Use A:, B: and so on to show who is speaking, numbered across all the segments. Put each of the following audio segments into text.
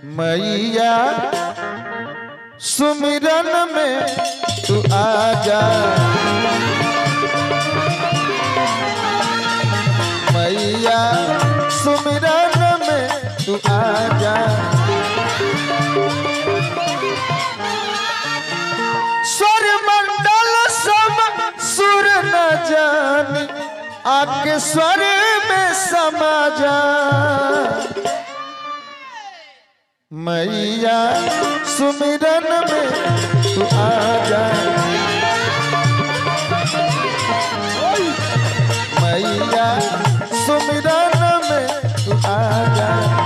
A: मैया सुमिरन में तू आजा मैया सुमिरन में तू आजा स्वर मंडल सब सुर न जानी आके स्वर में समा जा मैया सुमिरन में तू आजा मैया सुमिरन में तू आजा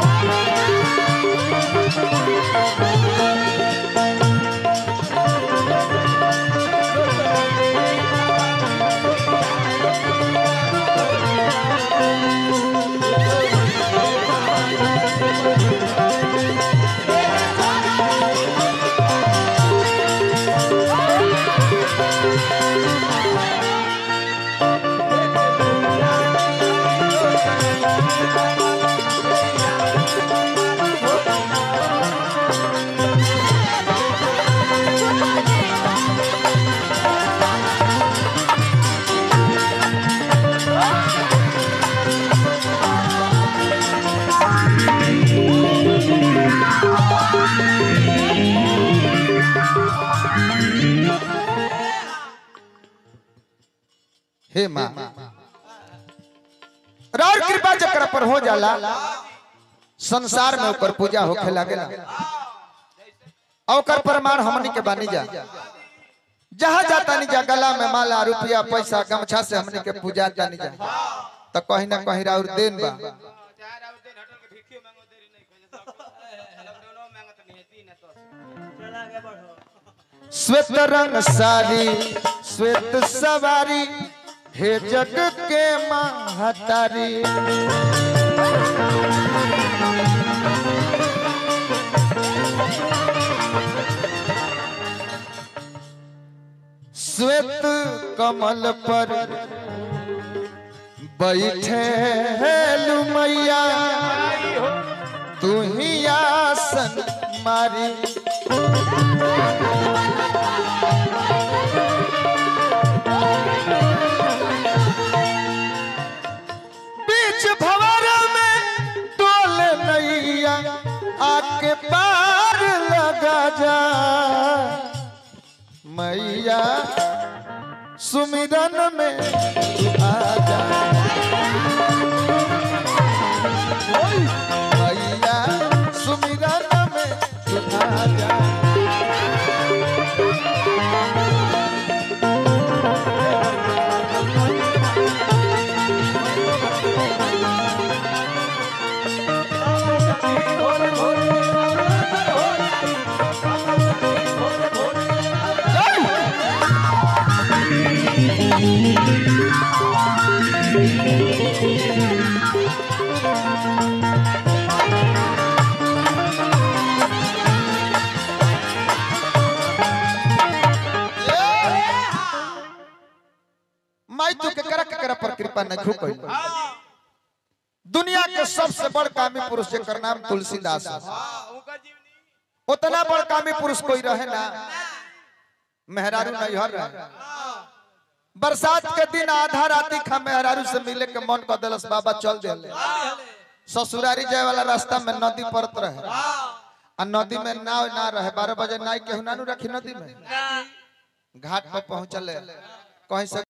A: हे माँ रार कृपा जकर पर हो जाला संसार में ओकर पूजा होखे लागेला और ओकर प्रमाण हमनी के बानी जा जहाँ जाता नहीं जा गला में माला रुपया पैसा गमछा से हमनी के पूजा जानी जा तो कहीं ना कहीं राउर देन बा
B: चार आउ दिन हटल के भिखियो मांगो देरी नहीं खोजे सब लॉकडाउन मांगत नहीं है तीन है तो चला आगे बढ़ो
A: श्वेत रंग सारी श्वेत सवारी हे जग के महतारी श्वेत कमल पर बैठे लुमैया तू ही आसन मारी बीच भवर में डोल नैया आके पार लगा जा मैया सुमिरन में तू आजा मैया सुमिरन में तू आजा माई तू के करा के करा पर कृपा न झुकई दुनिया के सबसे बड़ कामी पुरुष जेकर नाम तुलसीदास है
B: हां उनका जीवनी
A: उतना बड़ कामी पुरुष कोई रहे ना मेहरारू नैहर रहे बरसात के दिन आधा राती खा मेहरारू से मिले के मन कर दिलस बाबा चल दिले ससुरारी जाए वाला रास्ता में नदी पड़त रहे आ नदी में नाव ना रहे बारह बजे नाई केहू ना नु रखी नदी में घाट पर पहुंचले कहीं से